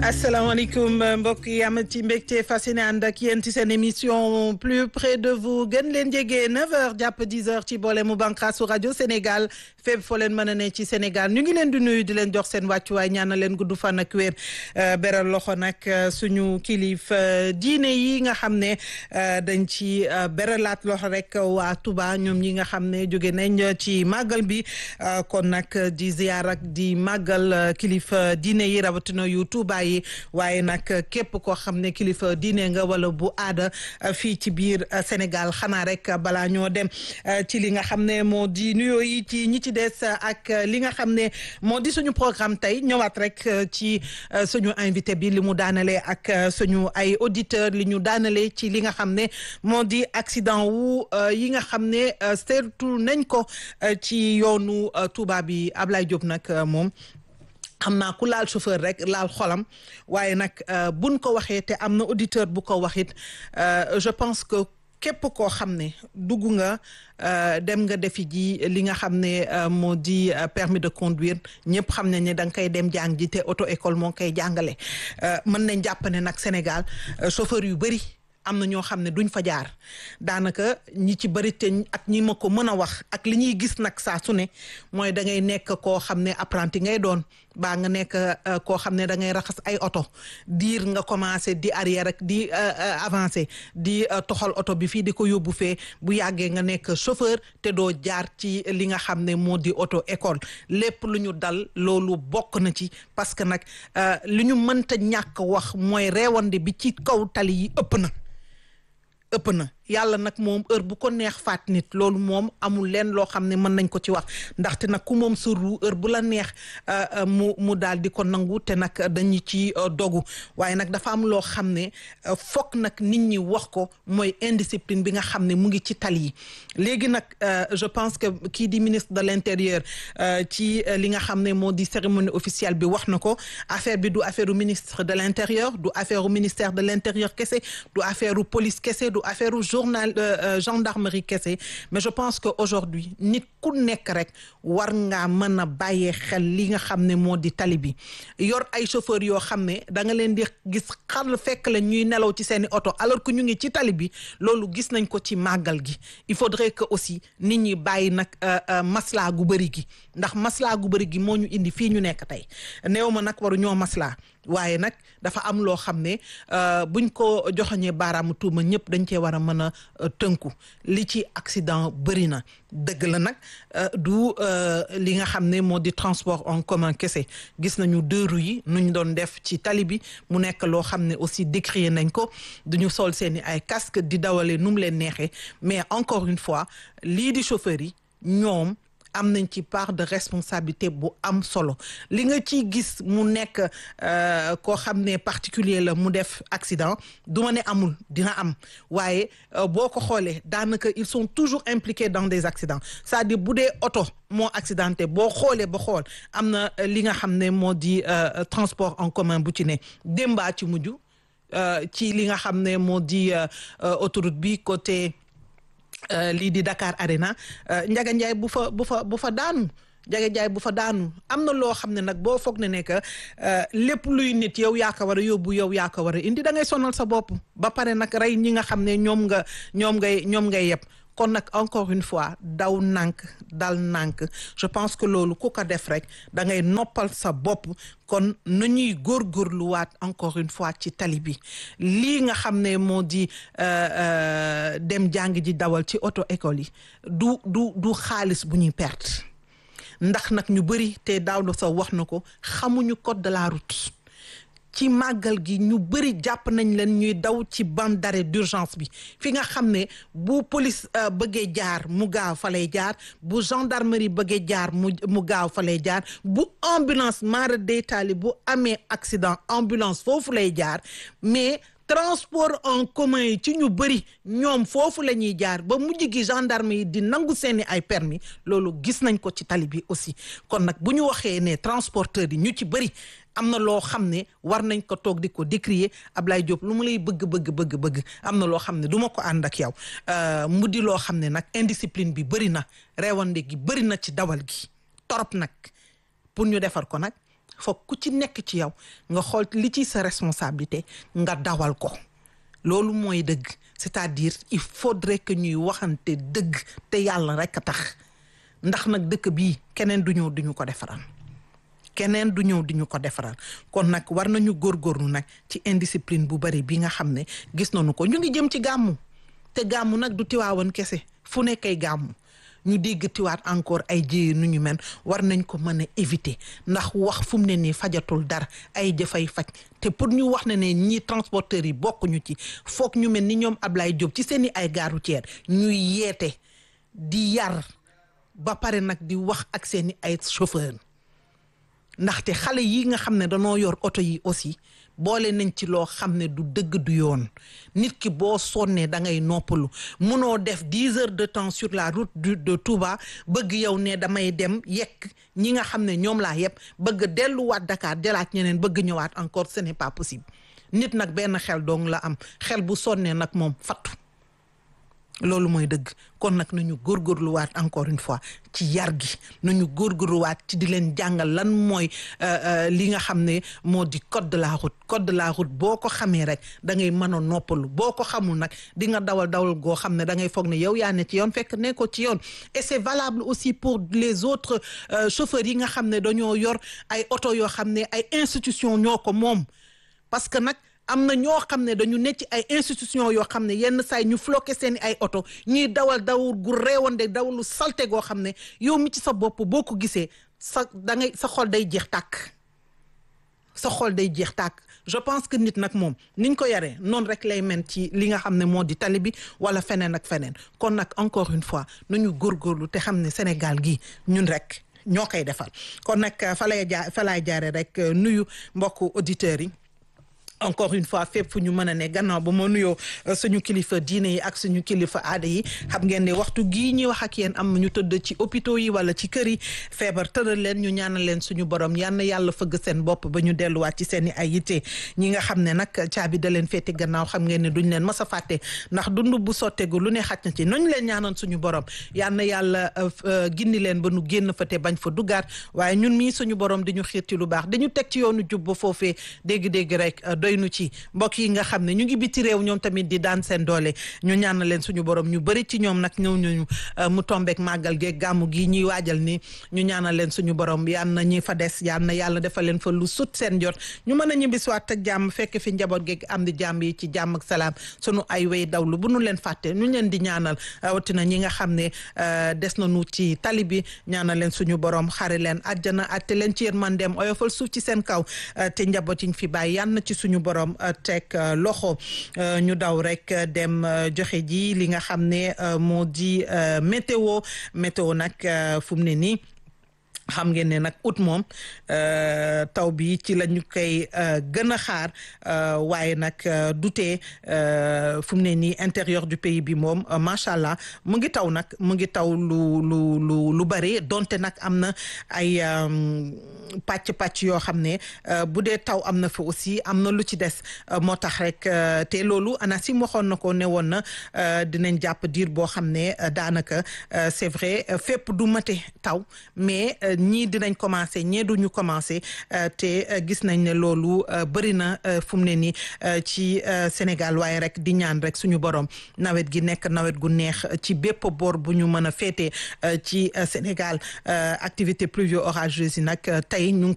asalaamaaleykum mbokk yi am ci mbégte fas yéene ànd ak yéen ci seen émission plus près de vous gën leen jege 9h jàpp 10h ci boole mu bànqaasu rajo Sénégal fépp foo leen mën a ne ci Sénégal ñu ngi leen di nuyu di leen jox seen wàccuwaay ñaanal leen gudd fan ak wér beral loxo nag suñu kilif diine yi nga xam ne dañ ci beralaat loxo rek waa Touba ñoom ñi nga xam ne jóge nañ ci màggal bi kon nag di ziar ak di màggal kilif diine yi rawatina yu Touba yi waaye nag képp koo xam ne kilifa diine nga wala bu aada fii ci biir Sénégal xanaa rek balaa ñoo dem ci li nga xam ne moo di nuyoo yi ci ñi ci des ak li nga xam ne moo di suñu programme tey ñëwaat rek ci suñu invité bi li mu daanalee ak suñu ay auditeurs li ñu daanalee ci li nga xam ne moo di accident wu yi nga xam ne seetu nañ ko ci yoonu Touba bi Ablaye Diop nag moom. xam naa ku laal chauffeur rek laal xolam waaye nag buñ ko waxee te am na auditeur bu ko waxit je pense que képp koo xam ne dugg nga dem nga defi ji li nga xam ne moo di permis de conduire ñëpp xam nañ ne da nga koy dem jàng ji te auto école moo koy jàngale mën nañ jàpp ne nag Sénégal chauffeur yu bëri am na ñoo xam ne duñ fa jaar daanaka ñi ci bëri te ak ñi ma ko mën a wax ak li ñuy gis nag saa su ne mooy da ngay nekk koo xam ne apprenti ngay doon baa nga nekk koo xam ne da ngay raxas ay oto diir nga commencé di arrière rek di avancé di toxal oto bi fii di ko yóbbu fee bu yàggee nga nekk chauffeur te doo jaar ci li nga xam ne moo di auto école lépp lu ñu dal loolu bokk na ci parce que nag li ñu mënta ñàkk wax mooy reewande bi ci kaw tali yi ëpp na ëpp na yàlla nag moom heure bu ko neex faat nit loolu moom amul leen loo xam ne mën nañ ko ci wax ndaxte nag ku moom suru heure bu la neex mu mu daal di ko nangu te nag dañu ci dogu waaye nag dafa am loo xam ne fokk nag nit ñi wax ko mooy indiscipline bi nga xam ne mu ngi ci tali yi léegi nag je pense que kii di ministre de l'intérieur ci li nga xam ne moo di cérémonie officielle bi wax na ko affaire bi du affaire u ministre de l'intérieur du affaire u ministère de l'intérieur kese du affaire u police kese du affaire u journal gendarmerie kese mais je pense que aujourd'hui nit ku nekk rek war ngaa mën a bàyyee xel li nga xam ne moo di tali bi yor ay chauffeur yoo xam ne da nga leen di gis xar fekk la ñuy nelaw ci seeni oto alors que ñu ngi ci tali bi loolu gis nañ ko ci màggal gi il faudrait que aussi nit ñi bàyyi nag maslaa gu bëri gi ndax maslaa gu bëri gi moo ñu indi fii ñu nekk tey néew ma nag waru ñoo maslaa waaye nag dafa am loo xam ne buñ ko joxoñee baaraamu tuuma ñëpp dañ cee war a mën a tënku li ci accident bëri na dëgg la nag du li nga xam ne moo di transport en commun kese gis nañu deux roues yi nu ñu doon def ci tali bi mu nekk loo xam ne aussi décrier nañ ko duñu sol seeni ay casque di dawale nu mu leen neexee mais encore une fois lii di chauffeur yi ñoom am nañ ci part de responsabilité bu am solo li nga ciy gis mu nekk koo xam ne particulier la mu def accident du ma ne amul dina am waaye boo ko xoolee daanaka ils sont toujours impliqués dans des accidents c'est-à-dire bu dee oto moo accidenté boo xoolee ba xool am na li nga xam ne moo di transport en commun bu ci ne démbaa ci mujj ci li nga xam ne moo di autoroute bi côté lii di Dakar Arena Njaga Njaay bu fa bu fa bu fa daanu Njaga Njaay bu fa daanu am na loo xam ne nag boo foog ne ne que lépp luy nit yow yaa ko war a yóbbu yow yaa ko war a indi da ngay sonal sa bopp ba pare nag rey ñi nga xam ne ñoom nga ñoom ngay ñoom ngay yeb kon nag encore une fois daw nànk dal nànk je pense que loolu ku ko def rek da ngay noppal sa bopp kon nu ñuy góorgóorluwaat encore une fois ci tali bi lii nga xam ne moo di dem jàng ji dawal ci auto école yi du du du xaalis bu ñuy perte ndax nag ñu bëri te daaw la sa wax na ko xamuñu code de la route ci màggal gi ñu bëri jàpp nañ leen ñuy daw ci bande d'arrêt d'urgence bi fi nga xam ne bu police bëggee jaar mu gaaw fa lay jaar bu gendarmerie bëggee jaar mu mu gaaw fa lay jaar bu ambulance mara deytaali bu amee accident ambulance foofu lay jaar mais transport en commun yi ci ñu bëri ñoom foofu la ñuy jaar ba mujj gi gendarme yi di nangu seeni ay permis loolu gis nañ ko ci tali bi aussi kon nag bu ñu waxee ne transporteurs yi ñu ci bëri am na loo xam ne war nañ ko toog di ko décrier Ablaye Diop lu mu lay bëgg bëgg bëgg bëgg am na loo xam ne du ma ko ànd ak yow mu di loo xam ne nag indiscipline bi bëri na reewande gi bëri na ci dawal gi torop nag pour ñu defar ko nag foog ku ci nekk ci yow nga xool li ci sa responsabilité nga dawal ko loolu mooy dëgg c'est-à-dire il faudrait que ñuy waxante dëgg te yàlla rek a tax ndax nag dëkk bii keneen du ñëw duñu ko defaral keneen du ñëw di ñu ko defaral kon nag war nañu góorgóorlu nag ci indiscipline bu bari bi nga xam ne gis nañu ko ñu ngi jëm ci gàmmu te gàmmu nag du tiwaawan kese fu nekkay gàmmu ñu dégg tiwaat encore ay jéye nu ñu mel war nañ ko mën a éviter ndax wax fu mu ne nii fajatul dara ay jëfay faj te pour ñu wax ne ne ñii transporteurs yi bokkuñu ci foog ñu mel ni ñoom Ablaye Diop ci seeni ay gare routière ñuy yeete di yar ba pare nag di wax ak seeni ay chauffeur ndaxte xale yi nga xam ne danoo yor oto yi aussi boole nañ ci loo xam ne du dëgg du yoon nit ki boo sonnee da ngay noppalu munoo def dix heures de temps sur la route du de Touba bëgg yow ne damay dem yekk ñi nga xam ne ñoom laa yëpp bëgg delluwaat Dakar delaat ñeneen bëgg ñëwaat encore ce n'est pas possible nit nag benn xel dong la am xel bu sonnee nag moom fattu loolu mooy dëgg kon nag nañu góorgóorluwaat encore une fois ci yar gi nañu góorgóorluwaat ci di leen jàngal lan mooy li nga xam ne moo di code de la route code de la route boo ko xamee rek da ngay mën a noppalu boo ko xamul nag di nga dawal dawal goo xam ne da ngay foog ne yow yaa ne ci yoon fekk ne ko ci yoon et c'est valable aussi pour les autres chauffeurs yi nga xam ne dañoo yor ay oto yoo xam ne ay institution ñoo ko moom parce que nag am na ñoo xam ne dañu nekk ci ay institution yoo xam ne yenn saay ñu floqué seeni ay oto ñuy dawal dawul gu réewande dawalu salte goo xam ne yow mi ci sa bopp boo ko gisee sa da ngay sa xol day jeex tàkk sa xol day jeex tàkk je pense que nit nag moom niñ ko yaree noonu rek lay men ci li nga xam ne moo di tali bi wala feneen ak feneen kon nag encore une fois nañu góorgóorlu te xam ne Sénégal gi ñun rek ñoo koy defal kon nag fa lay jaar fa lay jaare rek nuyu mbokku auditeurs yi encore une fois fépp fu ñu mën a ne gannaaw ba ma nuyoo suñu kilifa diine yi ak suñu kilifa aada yi xam ngeen ne waxtu gii ñuy wax ak yéen am ñu tëdd ci hôpitaux yi wala ci kër yi feebar tëral leen ñu ñaanal leen suñu borom yal na yàlla fëgg seen bopp ba ñu delluwaat ci seen i ay yitte ñi nga xam ne nag caabi da leen féete gannaaw xam ngeen ne duñ leen mas a fàtte ndax dund bu sotteegu lu ne xaj na ci nañ leen ñaanal suñu borom yal na yàlla gindi leen ba nu génn fa te bañ fa duggaat waaye ñun mii suñu borom di ñu xiir ci lu baax dañu teg ci yoonu jub ba foofee dégg-dégg rek doy nu ci mbokk yi nga xam ne ñu ngi biti réew ñoom tamit di daan seen doole ñu ñaanal leen suñu borom ñu bëri ci ñoom nag ñëw ñu mu tombeek màggal geeg gàmmu gi ñuy waajal ni ñu ñaanal leen suñu borom yal na ñi fa des yal na yàlla defal leen fa lu sut seen jot ñu mën a ñibbisiwaat ak jàmm fekk fi njaboot geeg am di jàmm yi ci jàmm ak salaam sunu ay way dawlu bu nu leen fàtte ñu leen di ñaanal rawatina ñi nga xam ne des nañu ci tali bi ñaanal leen suñu borom xari leen àjjana atte leen ci yërmandeem oyofal suuf ci seen kaw te njaboot yi ñu fi bàyyi yal na ci suñu borom teg loxo ñu daw rek dem joxe ji li nga xam ne moo di météo météo nag fu mu ne nii xam ngeen ne nag août moom taw bi ci la ñu koy gën a xaar waaye nag dutee fu mu ne nii intérieur du pays bi moom macha allah mu ngi taw nag mu ngi taw lu lu lu lu bari donte nag am na ay pàcc pàcc yoo xam ne bu dee taw am na fa aussi am na lu ci des moo tax rek te loolu ANACIM waxoon na ko ne woon na dinañ jàpp diir boo xam ne daanaka c'est vrai fépp du mate taw mais. ñii dinañ commencé ñee duñu commencé te gis nañ ne loolu bëri na fu mu ne nii ci Sénégal waaye rek di ñaan rek suñu borom nawet gi nekk nawet gu neex ci bépp boor bu ñu mën a féete ci Sénégal activité pluvio orageuse yi nag tey ñu ngi